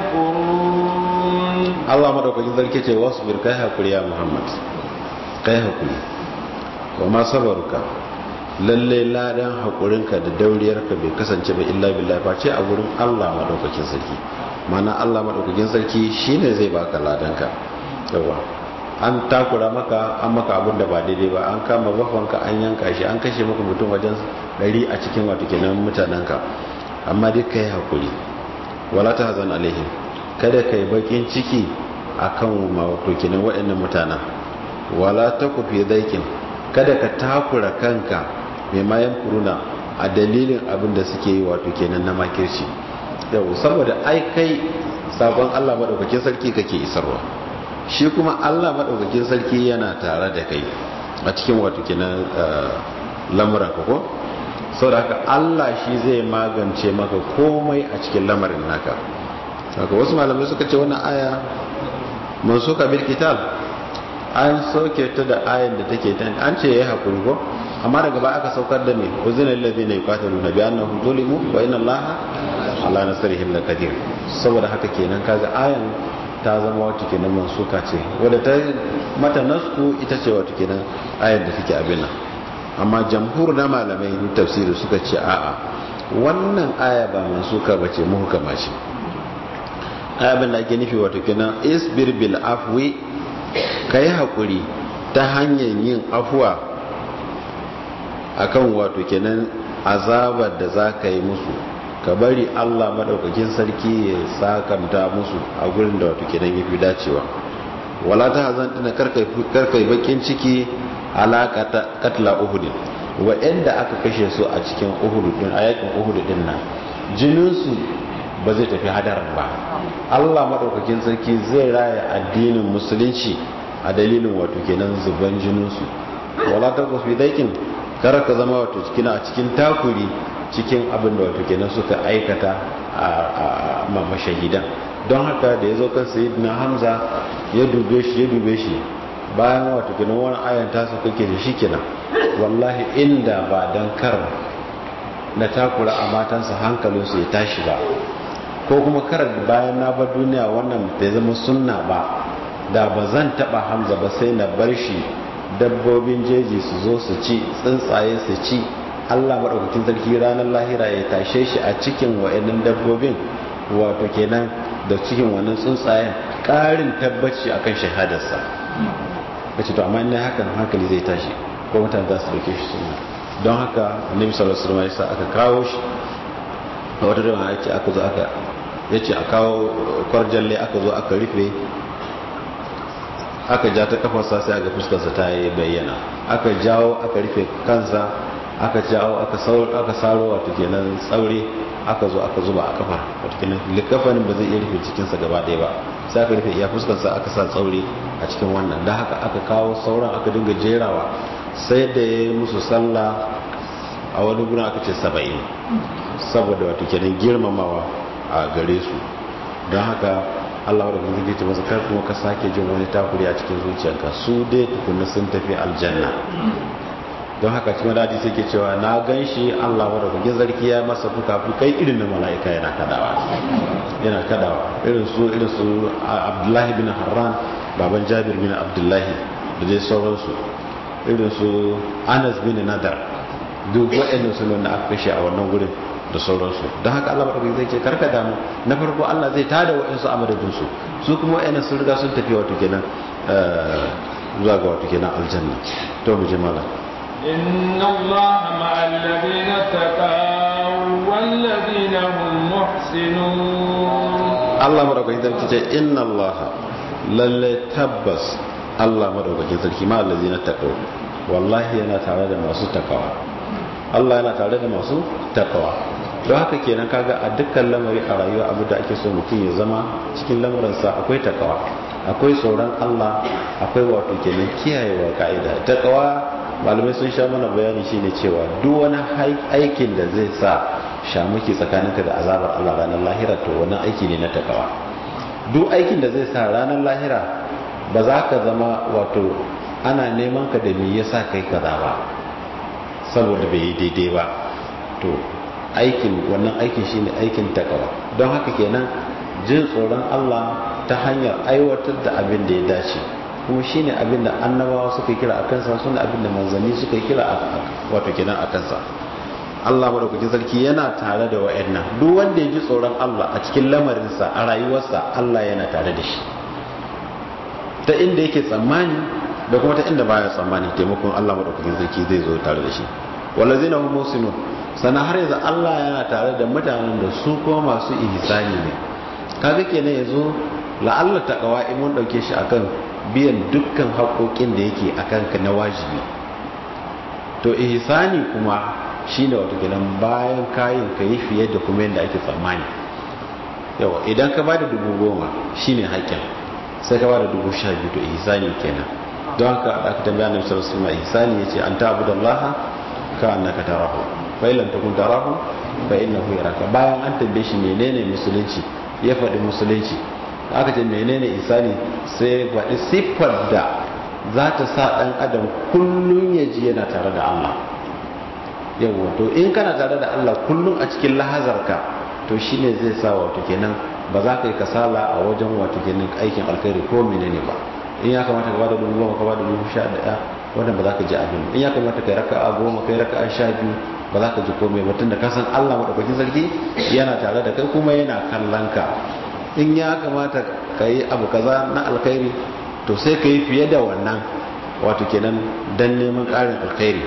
يمكرون الله مدوكاkin sarki ce wasbir kai hakuri ya Muhammad kai hakuri wa ma sabaruka lalle ladan hakurinka da dauriyarka bai kasance ba illa billahi face a gurin Allah madaukakin sarki mana Allah madaukakin sarki shine zai baka ladanka yawa an takura maka an maka abin da ba daidai ba an kama bafanka an yanka shi an kashe maka mutum wajen ɗari a cikin wato kenan mutanenka amma duk ka yi haƙuri wala ta hazan alaihim kada ka yi bakin ciki a kan wato kenan waɗannan mutanen wala ta kufi zaikin kada ka takura kanka mai mayan kuruna a dalilin abin da suke yi wato kenan na makirci yau saboda ai kai sabon allah maɗaukakin sarki kake isarwa shi kuma Allah maɗaukakin sarki yana tare da kai a cikin wato kenan lamuran ka ko saboda haka Allah shi zai magance maka komai a cikin lamarin naka haka wasu malamai suka ce wannan aya man suka bil kitab an soke ta da ayan da take ta an ce yayi hakuri ko amma daga baya aka saukar da me uzina alladhina yuqatiluna bi annahum zulimu wa inna allaha ala nasrihim laqadir saboda haka kenan kaga ayan ta zama wata kenan mansuka ce wadda ta mata nasku ita ce wata kenan ayar da take abin nan amma jamhur na malamai tafsiri suka ce a'a wannan aya ba mansuka ba ce muhukama ce abin da ake nufi wata kenan isbir bil afwi kai hakuri ta hanyar yin afuwa akan wato kenan azabar da za ka yi musu ka bari Allah madaukakin sarki ya sakanta musu a gurin da wato kenan yafi dacewa wala ta hazan dina karkai bakin ciki alaqata katla uhud wa'anda aka kashe su a cikin uhud din a yakin uhud din nan jinin su ba zai tafi hadarin ba Allah madaukakin sarki zai raya addinin musulunci a dalilin wato kenan zuban jinin su wala ta kufi daikin kar ka zama wato cikin a cikin takuri cikin abin da wato kenan suka aikata a mashahidan don haka da ya zo kan sayyidina hamza ya dube shi ya dube shi bayan wato kenan wani ayan tasu kake da shi kenan wallahi inda ba dan kar na takura a matansa hankalinsu ya tashi ba ko kuma kar bayan na bar duniya wannan bai zama sunna ba da ba zan taba hamza ba sai na bar shi dabbobin jeji su zo su ci tsuntsaye su ci Allah maɗaukakin sarki ranar lahira ya tashe shi a cikin wa'annan dabbobin wato kenan da cikin wannan tsuntsayen ƙarin tabbaci akan shahadarsa kace to amma ina hakan hankali zai tashi ko mutane za su dauke shi sunna don haka annabi sallallahu alaihi wasallam aka kawo shi a wata rana yace aka zo aka yace a kawo kwarjalle aka zo aka rufe aka ja ta kafarsa sai aka fuskarsa ta yi bayyana aka jawo aka rufe kansa aka jawo aka aka saro wato kenan tsaure aka zo aka zuba a kafar wato kenan likafanin ba zai iya rufe cikinsa gaba ɗaya ba sai aka rufe iya fuskarsa aka sa tsaure a cikin wannan da haka aka kawo sauran aka dinga jerawa sai da ya yi musu sallah a wani guna aka ce saba'in saboda wato kenan girmamawa a gare su don haka Allah wadda kuma zai ce masa kar kuma ka sake jin wani takuri a cikin zuciyarka su dai tukunna sun tafi aljanna don haka cikin dadi sai ke cewa na gan shi Allah wadda kuma zarki ya masa fuka fukai irin na mala'ika yana kadawa yana kadawa irin su irin su Abdullahi bin Harran baban Jabir bin Abdullahi da dai sauransu irin su Anas bin Nadar duk waɗannan su da aka kashe a wannan gurin da sauransu don haka Allah maɗaukaki zai ce karka damu na farko Allah zai tada wa'insu a madadinsu su kuma wa'ina sun riga sun tafi wato kenan zuwa ga wato kenan aljanna to mu je malam إن الله مع الذين اتقوا والذين هم محسنون Allah madaukakin sarki ce inna Allah lalle tabbas Allah madaukakin sarki ma allazina taqaw wallahi yana tare da masu takawa Allah yana tare da masu takawa don haka kenan kaga a dukkan lamari a rayuwa abu da ake so mutum ya zama cikin lamarinsa akwai takawa akwai tsoron Allah akwai wato kenan kiyayewa ka'ida takawa malamai sun sha mana bayani shine cewa duk wani aikin da zai sa shamuki tsakaninka da azabar Allah ranar lahira to wannan aiki ne na takawa duk aikin da zai sa ranar lahira ba za ka zama wato ana neman ka da me yasa kai kaza ba saboda bai yi daidai ba to aikin wannan aikin shine aikin takawa don haka kenan jin tsoron Allah ta hanyar aiwatar da abin da ya dace kuma shine abin da annabawa suka kira a kansa sune abin da manzanni suka kira wato kenan a kansa Allah madaukakin sarki yana tare da wa'annan duk wanda ya ji tsoron Allah a cikin lamarinsa a rayuwarsa Allah yana tare da shi ta inda yake tsammani da kuma ta inda baya tsammani taimakon Allah madaukakin sarki zai zo tare da shi wallazina hum musinun sana har yanzu Allah yana tare da mutanen da su kuma masu ihsani ne kaga kenan yazo la'alla taqwa in mun dauke shi akan biyan dukkan haƙoƙin da yake akan ka na wajibi to ihsani kuma shine wato kenan bayan kayin ka yi fiye da kuma yadda ake tsammani yawa idan ka bada dubu goma shine haƙƙin sai ka bada dubu sha biyu to ihsani kenan don haka aka tambaya annabi sallallahu alaihi wasallam ihsani yace an ta'budallaha ka annaka tarahu fa illam takun tarahu fa innahu yaraka bayan an tambaye shi menene musulunci ya faɗi musulunci aka ce menene ihsani sai faɗi siffar da za ta sa ɗan adam kullum ya ji yana tare da Allah yawwa to in kana tare da Allah kullum a cikin lahazarka to shine zai sa wato kenan ba za ka yi kasala a wajen wato kenan aikin alkhairi ko menene ba in ya kamata ka bada dubu goma ka bada dubu sha daya wannan ba za ka ji abin in ya kamata kai raka'a goma kai raka'a sha biyu ba za ka ji komai ba tunda ka san Allah madaukakin sarki yana tare da kai kuma yana kallon ka in ya kamata ka yi abu kaza na alkhairi to sai ka yi fiye da wannan wato kenan dan neman ƙarin alkhairi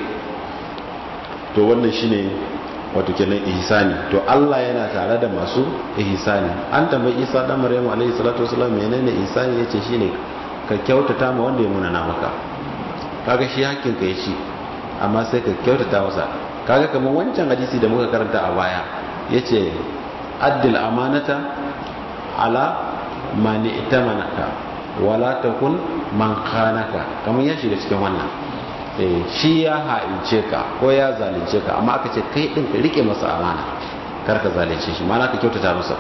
to wannan shine wato kenan ihsani to Allah yana tare da masu ihsani an tambayi Isa dan Maryamu alaihi salatu wasallam menene ihsani yace shine ka kyautata ma wanda ya munana maka kaga shi hakkin ka yace amma sai ka kyautata masa kaga kamar wancan hadisi da muka karanta a baya yace addil amanata ala mani itamanaka wala takun man khanaka kamar ya shiga cikin wannan shi ya ha'ince ka ko ya zalunce ka amma aka ce kai din ka rike masa amana kar ka zalunce shi mana ka kyautata masa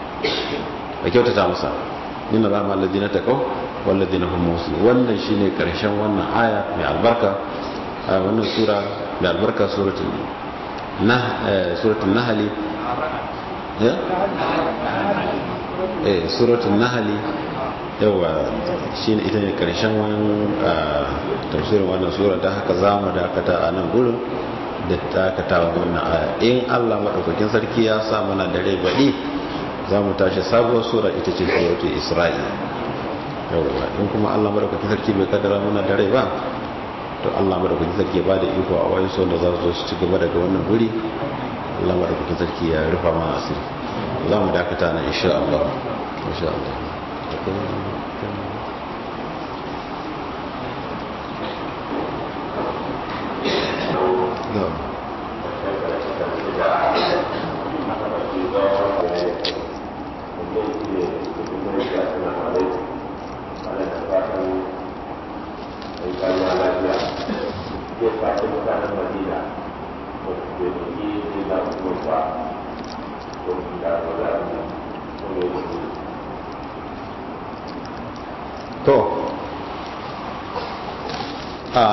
ka kyautata masa inna rama alladhina taqaw wal ladina hum muslimun wannan shine karshen wannan aya mai albarka wannan sura mai albarka suratul nah suratul nahl eh suratul nahl yawa shi ne ita ne karshen wani tafsirin wannan sura ta haka za mu dakata a nan gurin da dakata wa wannan aya in allah maɗaukakin sarki ya sa mana dare baɗi za mu tashi sabuwar sura ita ce suratul isra'i yawa in kuma allah maɗaukakin sarki bai kadara mana dare ba to allah maɗaukakin sarki ba da iko a wani son da za su su ci gaba daga wannan guri allah maɗaukakin sarki ya rufa mana asiri za mu dakata na insha allah insha allah to a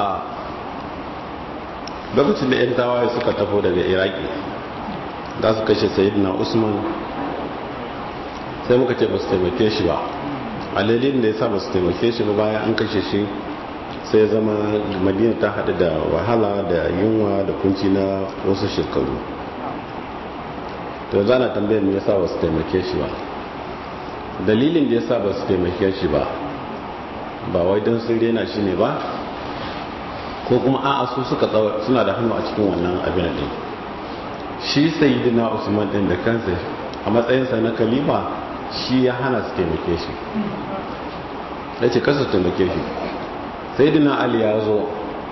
lokacin da 'yan tawaye suka tafo daga iraki za su kashe sayidina usman sai muka ce ba su taimake shi ba a lalin da ya sa ba su taimake shi ba bayan an kashe shi sai zama madina ta haɗu da wahala da yunwa da kunci na wasu shekaru to yanzu ana tambayar me yasa ba su taimake shi ba dalilin da yasa ba su taimake shi ba ba wai don sun rena shi ne ba ko kuma a'a su suka suna da hannu a cikin wannan abin din shi sayyidina usman din da kansa a matsayinsa na kalima shi ya hana su taimake shi ya ce kasa taimake shi sayyidina ali ya zo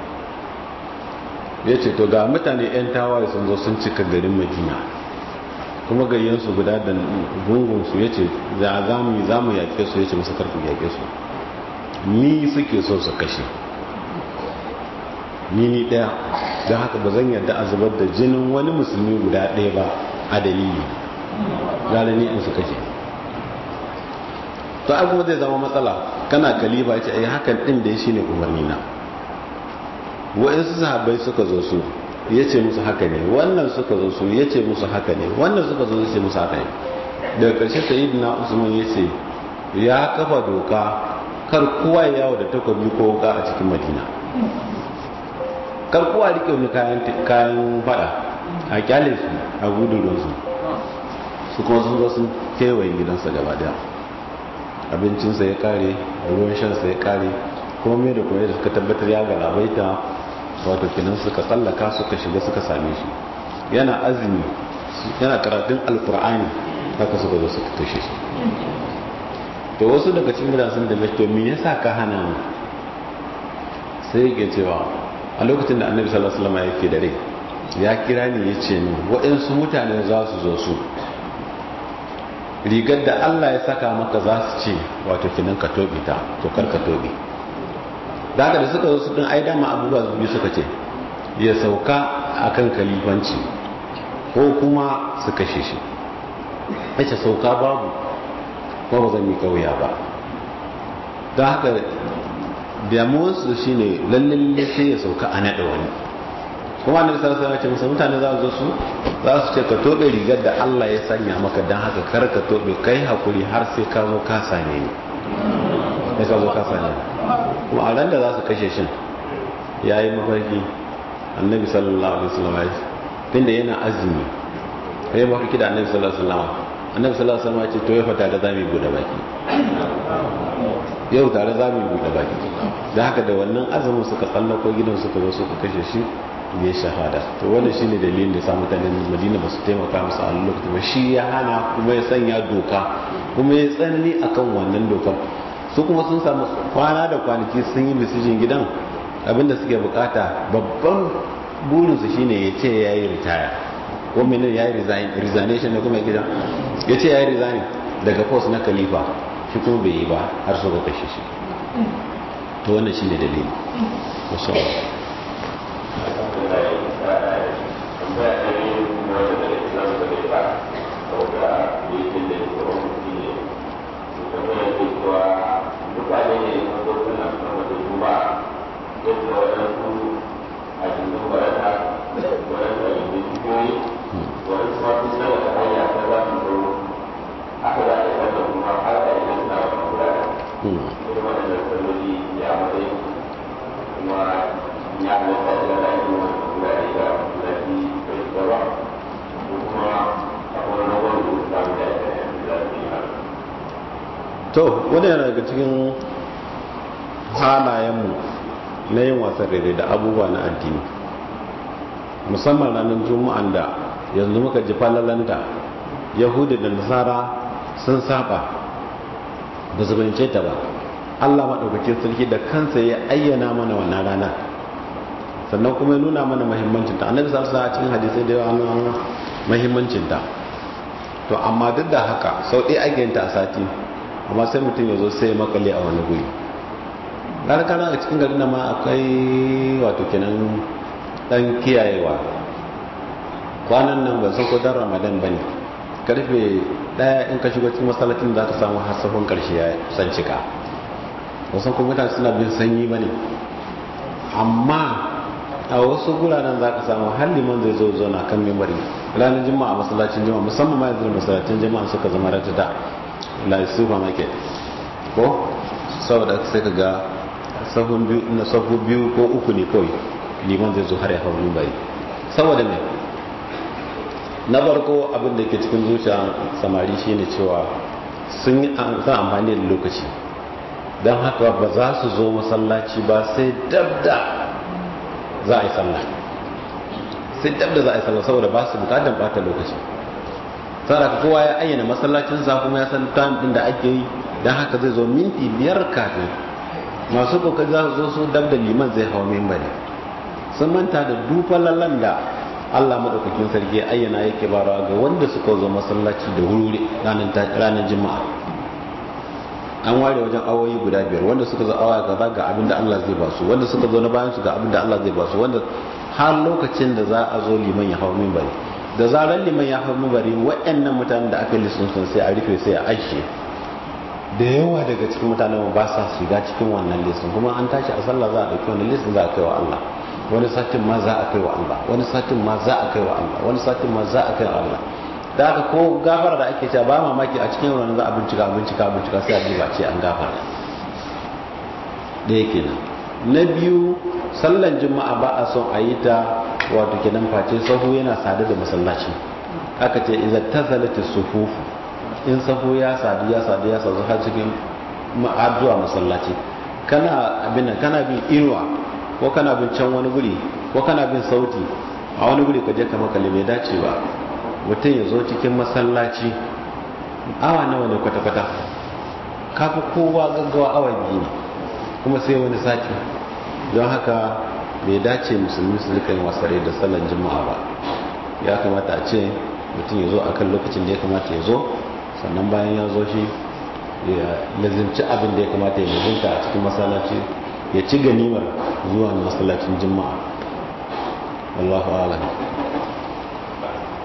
ya ce to ga mutane 'yan tawaye sun zo sun cika garin madina kuma gayyansu guda da gungunsu ya ce za mu yi za mu yaƙe su ya ce musu karfi yaƙe su ni suke so su kashe ni ni ɗaya don haka ba zan yarda a zubar da jinin wani musulmi guda ɗaya ba a dalili gara ni in su kashe to ai kuma zai zama matsala kana kaliba ce ai hakan ɗin da ya shi ne umarni na wa'insu sahabbai suka zo su ya ce musu haka ne wannan suka zo su ya ce musu haka ne wannan suka zo su ce musu haka ne daga ƙarshe sayidina usman ya ce ya kafa doka kar kowa ya yawo da takobi ko wuka a cikin madina kar kowa rike wani kayan fada a kyale su a gudun su su kuma sun zo sun kewaye gidansa gaba daya abincinsa ya kare ruwan shansa ya kare kuma mai da kuma da suka tabbatar ya galabaita wato kinan suka tsallaka suka shiga suka same shi yana azumi yana karatun alkur'ani haka suka zo suka kashe shi to wasu daga cikin mutane sun da to me yasa ka hana mu sai yake cewa a lokacin da annabi sallallahu alaihi wasallam yake da rai ya kira ni ya ce min waɗansu mutane za su zo su rigar da Allah ya saka maka za su ce wato kinan ka tobe ta to kar ka tobe da haka da suka zo su din ai dama abubuwa biyu suka ce ya sauka akan kalifanci ko kuma su kashe shi yace sauka babu ko ba zan yi kauya ba don haka damuwarsu shi ne lallalle sai ya sauka a naɗa wani kuma na bisar sana ce musa mutane za su su za su ce ka toɓe rigar da allah ya sanya maka don haka kar ka toɓe kai hakuri har sai ka zo ka same ni ya ka zo ka same ni kuma a ran da za su kashe shin ya yi mafarki annabi sallallahu alaihi wasallam ya tunda yana azumi ya yi mafarki da annabi sallallahu alaihi wasallam annabi sallallahu alaihi wasallam ya ce to ya fata da zamu bude baki yau tare zamu bude baki da haka da wannan azumin suka tsallako gidan suka zo suka kashe shi ya shahada to wannan shine dalilin da ya sa mutanen Madina ba su taimaka musu a lokacin ba shi ya hana kuma ya sanya doka kuma ya tsanani akan wannan dokar su kuma sun samu kwana da kwanaki sun yi bisijin gidan abinda suke bukata babban burinsu shine ya ce ya yi ritaya ko mene ya yi resignation da kuma gidan ya ce ya yi resign daga post na khalifa shi kuma bai yi ba har suka kashe shi to wannan shine dalili masha mutane ne sun zo suna sama da duba yadda waɗansu a cikin barata waɗansu a cikin cikiyoyi waɗansu ma sun sama da hanya ta za su zo aka za a yi da kuma har da idan suna wani wurare kuma waɗannan salloli ya matsayi kuma ya halatta da da yin wani wurare da lafi bai gaba ko kuma akwai wani wani da samu da ya da su yi haka to wanda yana daga cikin halayenmu na yin wasan rere da abubuwa na addini musamman ranar juma'an da yanzu muka ji falalanta yahudu da nasara sun saba ba su bince ta ba allah maɗaukakin sarki da kansa ya ayyana mana wannan rana sannan kuma ya nuna mana mahimmancinta annabi sa a cikin hadisai da yawa na mahimmancinta to amma duk da haka sau ɗaya ake yin ta a sati amma sai mutum ya zo sai makale a wani guri kana a cikin garin ma akwai wato kenan dan kiyayewa kwanan nan ban san ko dan ramadan bane karfe daya in ka shigo cikin masallacin za ka samu hasafin karshe ya san cika wasan kuma mutane suna bin sanyi bane amma a wasu guraren za ka samu har liman zai zo zo na kan membari ranar juma'a masallacin juma'a musamman ma yanzu masallacin juma'a suka zama ratata like supermarket ko saboda sai ka ga sahun biyu na sahu biyu ko uku ne kawai liman zai zo har ya hau mimbari saboda me na farko abin da ke cikin zuciya samari shine cewa sun yi amfani da lokaci don haka ba za su zo masallaci ba sai dabda za a yi sallah sai dabda za a yi sallah saboda ba su bukatar bata lokaci saboda kowa ya ayyana masallacinsa kuma ya san time din da ake yi don haka zai zo minti biyar kafin masu kokari za su zo su dabda liman zai hawa mimbari sun manta da dufalalan da Allah madaukakin sarki ayyana yake barawa ga wanda suka zo masallaci da wuri ranar juma'a an ware wajen awoyi guda biyar wanda suka zo awa gaba ga abin da Allah zai basu wanda suka zo na bayan su ga abin da Allah zai basu wanda har lokacin da za a zo liman ya hau mimbari da zarar liman ya hau mimbari waɗannan mutanen da aka yi lissun sun sai a rufe sai a ajiye da yawa daga cikin mutanen ba sa shiga cikin wannan lissun kuma an tashi a sallah za a ɗauki wannan lissun za a kai wa Allah wani satin ma za a kai wa Allah wani satin ma za a kai wa Allah wani satin ma za a kai wa Allah da haka ko gafara da ake cewa ba mamaki a cikin wannan za a bincika bincika bincika sai a duba ce an gafara da yake nan na biyu sallan juma'a ba a son a yi ta wato kenan face sahu yana sadu da masallaci aka ce idza tazalati sufufu in sahu ya sadu ya sadu ya sadu har cikin ma'aduwa masallaci kana abin nan kana bin inuwa ko kana bin can wani guri ko kana bin sauti a wani guri ka je ka makale bai dace ba mutum ya zo cikin masallaci awa nawa ne kwata-kwata kafi kowa gaggawa awa biyu ne kuma sai wani sati don haka bai dace musulmi su rika yin wasare da sallan juma'a ba ya kamata a ce mutum ya zo a kan lokacin da ya kamata ya zo sannan bayan ya zo shi ya lazimci abin da ya kamata ya lazimta a cikin masallaci ya ci ganimar zuwa masallacin juma'a wallahu a'lam